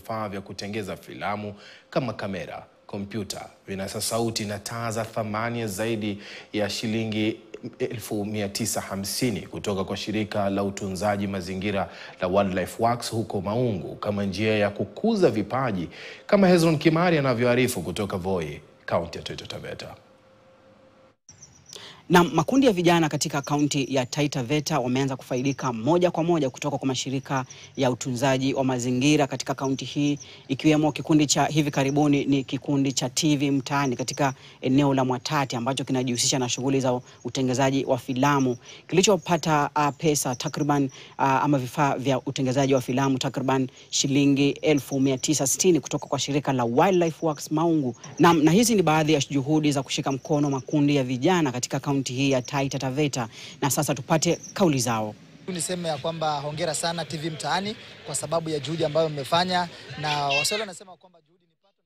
vifaa vya kutengeza filamu kama kamera, kompyuta, vinasa sauti na taa za thamani ya zaidi ya shilingi 1950 kutoka kwa shirika la utunzaji mazingira la Wildlife Works huko Maungu kama njia ya kukuza vipaji kama Hezron Kimari anavyoarifu kutoka Voi, kaunti ya Taita Taveta. Na makundi ya vijana katika kaunti ya Taita Taveta wameanza kufaidika moja kwa moja kutoka kwa mashirika ya utunzaji wa mazingira katika kaunti hii, ikiwemo kikundi cha hivi karibuni ni kikundi cha TV Mtaani katika eneo la Mwatate ambacho kinajihusisha na shughuli za utengenezaji wa filamu kilichopata uh, pesa takriban uh, ama vifaa vya utengenezaji wa filamu takriban shilingi 1960 kutoka kwa shirika la Wildlife Works Maungu. Na, na hizi ni baadhi ya juhudi za kushika mkono makundi ya vijana katika kaunti hii ya Taita Taveta, na sasa tupate kauli zao. Niseme ya kwamba hongera sana TV Mtaani kwa sababu ya juhudi ambayo mmefanya, na Waswahili wanasema kwamba juhudi ni pato,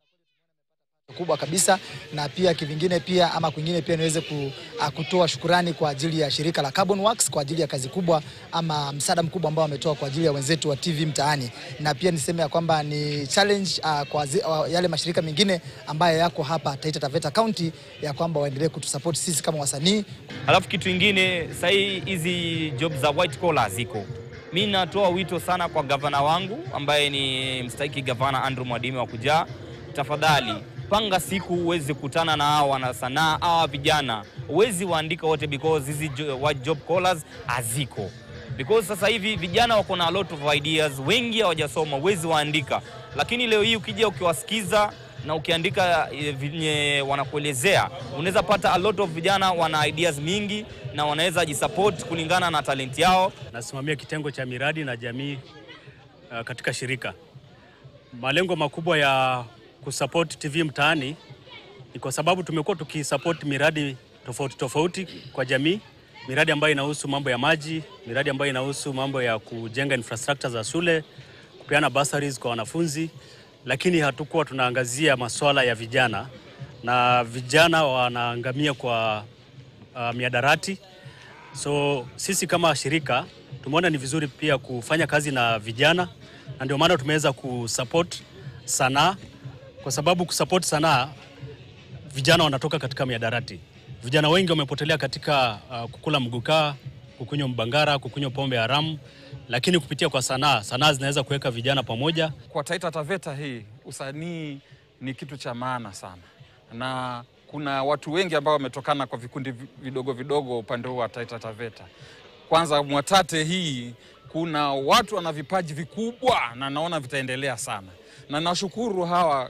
na kweli kubwa kabisa, na pia kivingine pia ama kwingine pia niweze ku, uh, kutoa shukurani kwa ajili ya shirika la Carbon Works kwa ajili ya kazi kubwa ama msaada mkubwa ambao wametoa kwa ajili ya wenzetu wa TV Mtaani, na pia niseme ya kwamba ni challenge uh, kwa zi, uh, yale mashirika mengine ambayo yako hapa Taita Taveta County ya kwamba waendelee kutusupport sisi kama wasanii. Alafu kitu ingine sahii hizi job za white collar ziko mi natoa wito sana kwa gavana wangu ambaye ni mstahiki gavana Andrew Mwadime wa Kujaa, tafadhali panga siku uweze kutana na hawa wana sanaa hawa vijana, uwezi waandika wote because hizi jo- white job collars haziko because sasa hivi vijana wako na a lot of ideas, wengi hawajasoma, uwezi waandika, lakini leo hii ukija ukiwasikiza na ukiandika eh, venye wanakuelezea unaweza pata a lot of vijana wana ideas mingi na wanaweza jisupport kulingana na talenti yao. Nasimamia kitengo cha miradi na jamii uh, katika shirika. Malengo makubwa ya kusupport TV Mtaani ni kwa sababu tumekuwa tukisupport miradi tofauti tofauti kwa jamii, miradi ambayo inahusu mambo ya maji, miradi ambayo inahusu mambo ya kujenga infrastructure za shule, kupeana bursaries kwa wanafunzi, lakini hatukuwa tunaangazia masuala ya vijana, na vijana wanaangamia kwa uh, miadarati. So sisi kama shirika tumeona ni vizuri pia kufanya kazi na vijana, na ndio maana tumeweza kusupport sanaa, kwa sababu kusupport sanaa, vijana wanatoka katika miadarati. Vijana wengi wamepotelea katika uh, kukula mgukaa, kukunywa mbangara, kukunywa pombe haramu, lakini kupitia kwa sanaa, sanaa zinaweza kuweka vijana pamoja. Kwa Taita Taveta hii usanii ni kitu cha maana sana, na kuna watu wengi ambao wametokana kwa vikundi vi- vidogo vidogo upande huu wa Taita Taveta. Kwanza Mwatate hii kuna watu wana vipaji vikubwa na naona vitaendelea sana, na nashukuru hawa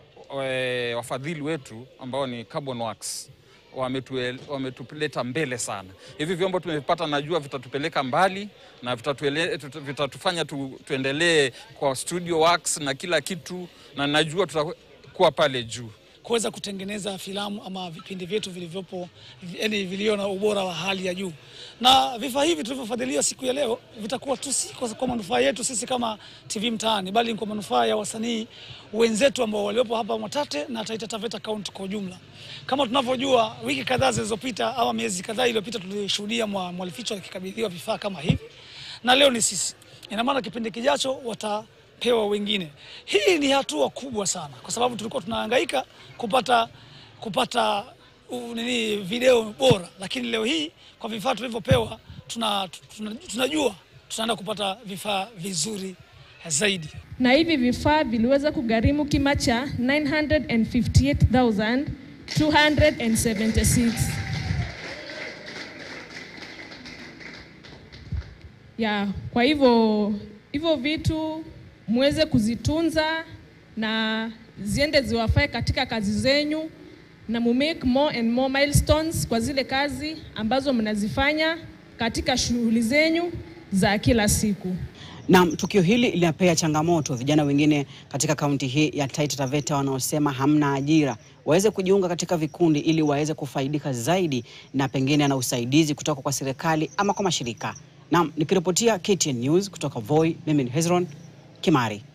e, wafadhili wetu ambao ni Carbon Works wametue- wametupeleta mbele sana. Hivi vyombo tumepata, najua vitatupeleka mbali na vitatuele- tuta- vitatufanya tu, tuendelee kwa studio works na kila kitu, na najua tutakuwa pale juu. kuweza kutengeneza filamu ama vipindi vyetu vilivyopo yani vilio na ubora wa hali ya juu. Na vifaa hivi tulivyofadhiliwa siku ya leo vitakuwa tu si kwa, kwa manufaa yetu sisi kama TV Mtaani, bali ni kwa manufaa ya wasanii wenzetu ambao waliopo hapa Mwatate na Taita Taveta County kwa ujumla. Kama tunavyojua, wiki kadhaa zilizopita ama miezi kadhaa iliyopita tulishuhudia mwa- Mwalificho akikabidhiwa vifaa kama hivi, na leo ni sisi. Ina maana kipindi kijacho wata pewa wengine. Hii ni hatua kubwa sana, kwa sababu tulikuwa tunahangaika kupata kupata uh, nini video bora, lakini leo hii kwa vifaa tulivyopewa tuna, tuna, tunajua tutaenda kupata vifaa vizuri zaidi. na hivi vifaa viliweza kugharimu kima cha 958,276 ya kwa hivyo hivyo vitu muweze kuzitunza na ziende ziwafae katika kazi zenyu na mu make more and more milestones kwa zile kazi ambazo mnazifanya katika shughuli zenyu za kila siku. Na tukio hili linapea changamoto vijana wengine katika kaunti hii ya Taita Taveta wanaosema hamna ajira waweze kujiunga katika vikundi ili waweze kufaidika zaidi na pengine na usaidizi kutoka kwa serikali ama kwa mashirika. Naam, nikiripotia KTN News kutoka Voi, mimi ni Hezron Kimari.